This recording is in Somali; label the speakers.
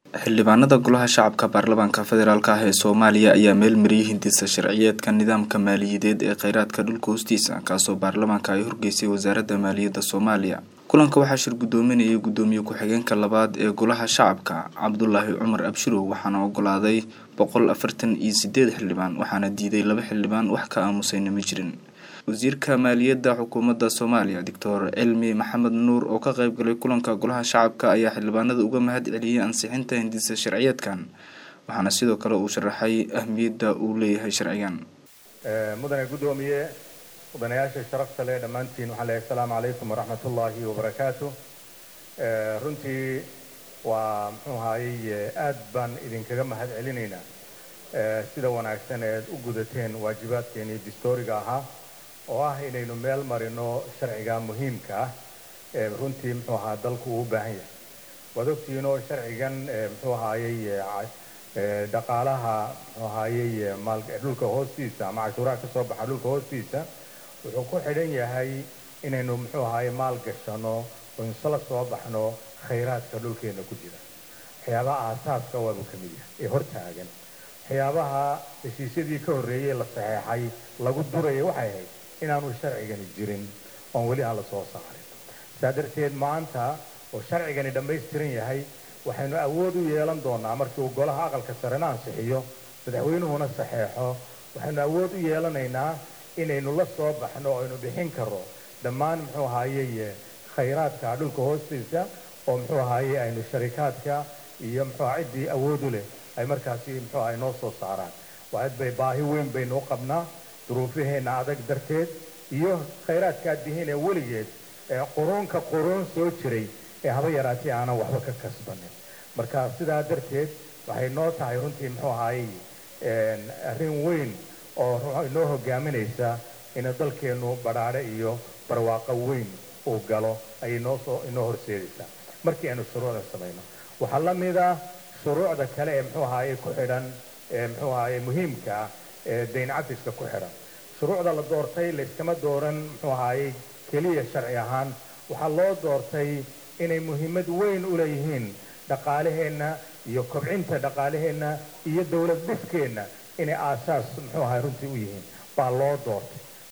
Speaker 1: xildhibaanada golaha shacabka baarlamaanka federaalk ah ee soomaaliya ayaa meel mariyay hindisa sharciyeedka nidaamka maaliyadeed ee kheyraadka dhulka hoostiisa kaasoo baarlamaanka ay horgeysay wasaaradda maaliyadda soomaaliya kulanka waxaa shir gudoominayay gudoomiye ku-xigeenka labaad ee golaha shacabka cabdulaahi cumar abshirow waxaana ogolaaday boqol afartan iyo sideed xildhibaan waxaana diiday laba xildhibaan wax ka aamusayna ma jirin wasiirka maaliyadda xukuumadda soomaaliya doctor cilmi maxamed nuur oo ka qeyb galay kulanka golaha shacabka ayaa xildhibaanada uga mahad celiyey ansixinta hindisa sharciyeedkan waxaana sidoo kale uu sharaxay ahmiyadda uu leeyahay sharcigan
Speaker 2: mudane guddoomiye mudanayaasha sharafta leh dhammaantiin waxaan leeyahay asalaamu calaykum waraxmat ullaahi wabarakaatu runtii waa muxuu ahaayey aad baan idinkaga mahad celinaynaa sida wanaagsan eed u gudateen waajibaadkeenii distooriga ahaa oo ah inaynu meel marino sharciga muhiimka ah ee runtii muxuu ahaa dalku uu u baahan yahay waad ogtihiinoo sharcigan muxuu ahaayey dhaqaalaha muxuu ahaayey maal dhulka hoostiisa ama cashuuraha ka soo baxa dhulka hoostiisa wuxuu ku xidhan yahay inaynu muxuu ahaayey maal gashano oo insala soo baxno khayraadka dhulkeena ku jira waxyaabaha aasaaska waabuu ka mid yahay ee hortaagan waxyaabaha heshiisyadii ka horreeyey la saxeexay lagu duraya waxay ahayd inaanu sharcigani jirin oon weli aan la soo saarin saa darteed maanta oo sharcigani dhammaystiran yahay waxaynu awood u yeelan doonaa markii uu golaha aqalka sarena ansixiyo madaxweynuhuna saxeexo waxaynu awood u yeelanaynaa inaynu la soo baxno oo aynu bixin karro dhammaan muxuu ahaayey khayraadka dhulka hoostiisa oo muxuu ahaayey aynu sharikaadka iyo muxuu ciddii awoodu leh ay markaasi muxuu ahay noo soo saaraan waaid bay baahi weyn baynu u qabnaa duruufaheenna adag darteed iyo khayraadkaad dihiin ee weligeed ee quruunka quruun soo jiray ee haba yaraatee aanan waxba ka kasbanin marka sidaa darteed waxay noo tahay runtii muxuu ahaayey arrin weyn oo inoo hogaaminaysa ina dalkeennu badhaadhe iyo barwaaqo weyn uu galo ayay noosoo inoo horseedaysaa markii aynu shuruucda samayno waxaa la mid ah shuruucda kale ee muxuu ahaayey ku xidhan ee muxuu ahaayey muhiimka ah ee dayn cafiska ku xidhan shuruucda la doortay layskama dooran muxuu ahaayey keliya sharci ahaan waxaa loo doortay inay muhiimad weyn u leeyihiin dhaqaalaheenna iyo kobcinta dhaqaalaheenna iyo dowlad dhiskeenna inay aasaas muxuu ahay runtii u yihiin baa loo doortay